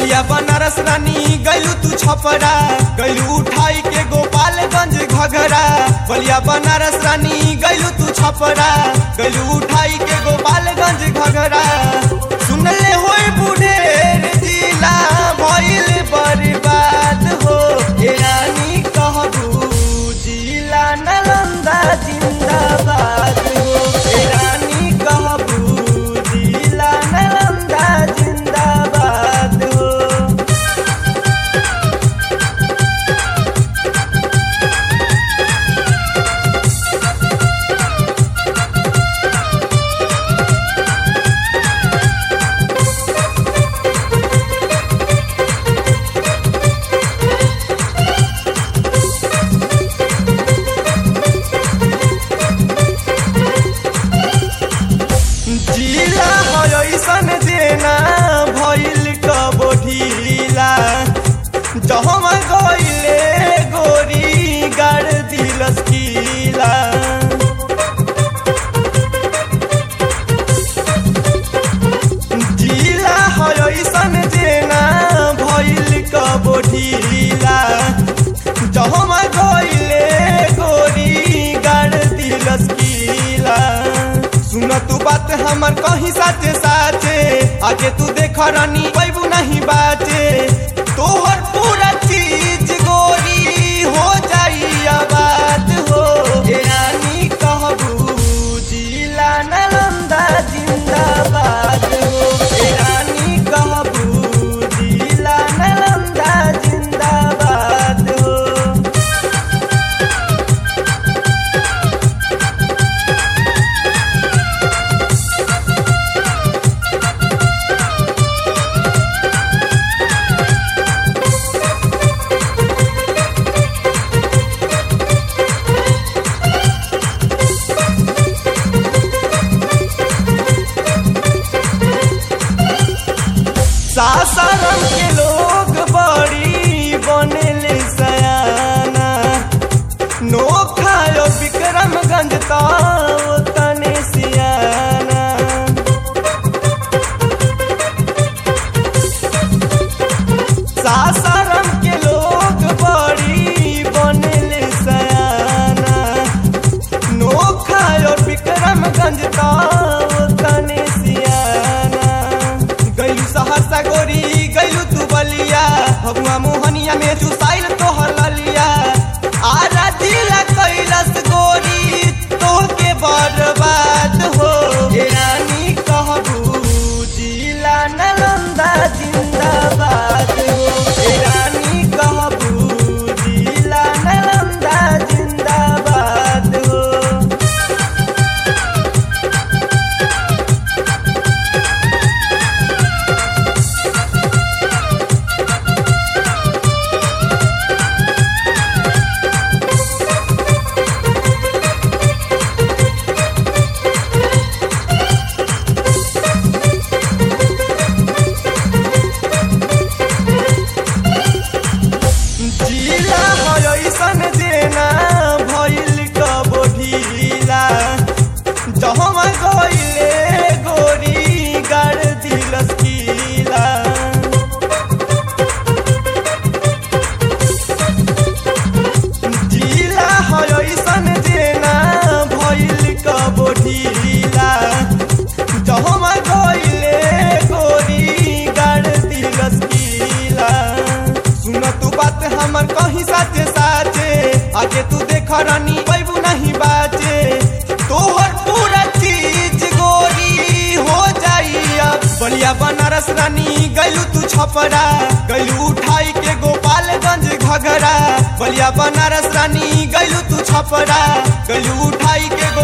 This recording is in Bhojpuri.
बलिया बनारस रानी गैलू तू छपरा गैलू उठाई के गोपालगंज घघरा बलिया बनारस रानी गैलू तू छपरा गैलू उठाई के गोपालगंज घघरा सुनले होई बुढ़ेर जिला भइल बर्बाद हो ए रानी कहबू जिला नालंदा जिंदाबाद हो ए रानी कहबू जिला नालंदा जिंदाबाद हो जिला हो ऐसन देना भइल कबो ढीला जहमा गइले गोरी गाड़ दिलस कीला जिला हो ऐसन देना भइल कबो ढीला जहमा गइले गोरी गाड़ दिलस कीला सुन तू बात हमर कहीं साचे साचे आगे तू देख रानी पैबू नहीं बाचे तोहर पूरा चीज गोरी हो जाई आबाद हो ए रानी कहबू जिला नालंदा जिंदाबाद हो ए रानी कहबू जिला नालंदा जिंदाबाद हो सासाराम के लोग बड़ी बनेले सयाना नोखायो विक्रमगंज ताओ तने सियाना सासाराम के लोग बड़ी बनेले सयाना नोखायो विक्रमगंज ताओ तने सियाना गैलू सहरसा गोरी गैलू तू बलिया भगवा मोहनिया में चुसाइल तोहर ललिया आरा जिला कैलस गोरी तोहके बर्बाद हो ए रानी कहबू जिला नालंदा जिंदाबाद हो ए रानी कहबू जिला नालंदा जिंदाबाद हो जिला हो ऐसन देना भइल कबो ढीला जहमा गइले गोरी गाड़ दिलस कीला जिला हो ऐसन देना भइल कबो ढीला जहमा गइले गोरी गाड़ दिलस कीला सुन तू बात हमर कहीं साचे साचे आगे तू देख रानी पैबू नहीं बाचे तोहर पूरा चीज गोरी हो जाई अब बलिया बनारस रानी गैलू तू छपरा गैलू उठाई के गोपालगंज घघरा बलिया बनारस रानी गैलू तू छपरा गैलू उठाई के